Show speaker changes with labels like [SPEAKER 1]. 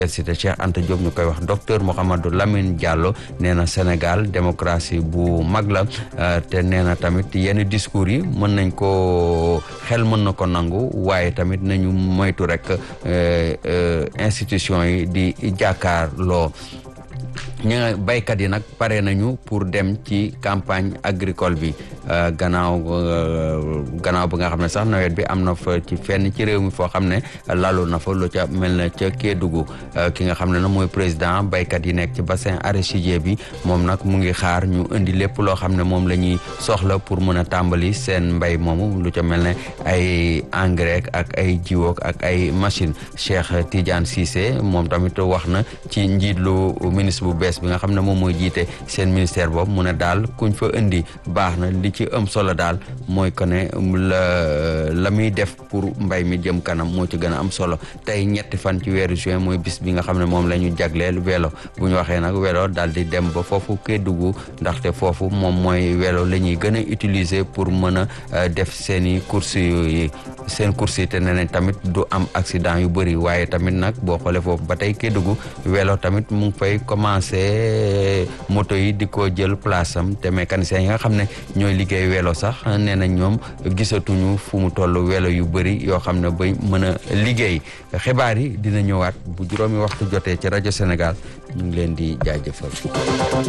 [SPEAKER 1] université Cheikh Anta Diop ñu koy wax docteur Mouhamadou Lamine Diallo nee na Sénégal démocratie bu mag la te nee na tamit yenn discours yi mën nañ ko xel mën na ko nangu waaye tamit nañu moytu rek institution yi di jàkkaarloo ñi nga baykat yi nag pare nañu pour dem ci campagne agricole bi gannaaw gannaaw bi nga xam ne sax nawet bi am na fa ci fenn ci réew mi foo xam ne lalu na fa lu ca mel na ca Kédougou ki nga xam ne nag mooy président baykat yi nekk ci bassin arachidier bi moom nag mu ngi xaar ñu indi lépp loo xam ne moom la ñuy soxla pour mën a tàmbali seen mbay moomu lu ca mel ne ay engrais ak ay jiwook ak ay machine Cheikh Tidiane Cissé moom tamit wax na ci njiit lu ministre bu bees bi nga xam ne moom mooy jiite seen ministère boobu mu ne daal kuñ fa indi baax na li ci ëm solo daal mooy que ne la la muy def pour mbay mi jëm kanam moo ci gën a am solo tey ñetti fan ci weeru juin mooy bis bi nga xam ne moom la ñu jagleel vélo bu ñu waxee nag vélo daal di dem ba foofu Kédougou ndaxte foofu moom mooy vélo la ñuy gën a utiliser pour mën a def seen i course yi seen course yi te ne nañ tamit du am accident yu bëri waaye tamit nag boo xoolee foofu ba tey Kédougou vélo tamit mu ngi fay commencé moto yi di ko jël place am te mécaniciens yi nga xam ne ñooy liggéey vélo sax nee na ñoom gisatuñu fu mu toll vélo yu bëri yoo xam ne bay mën a liggéey xibaar yi dina ñëwaat bu juróomi waxtu jotee ci rajo Sénégal ñu ngi leen di jaajëfal